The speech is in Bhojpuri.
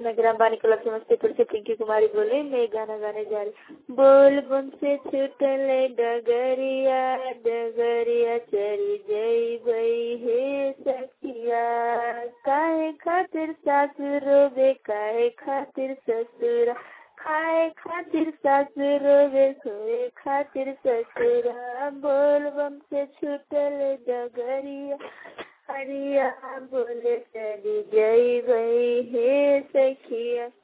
मैं ग्राम बानी क्लब समस्तीपुर से पिंकी कुमारी बोले मैं गाना गाने जा रही बोल बम से छूटल डगरिया डगरिया चली जई बई हे सखिया काहे खातिर सासुर रोबे काहे खातिर ससुरा खाए खातिर सासुर रोबे सोए खातिर ससुरा बोल बम से छूटल डगरिया हरिया बोले चली जई बई हे सखिया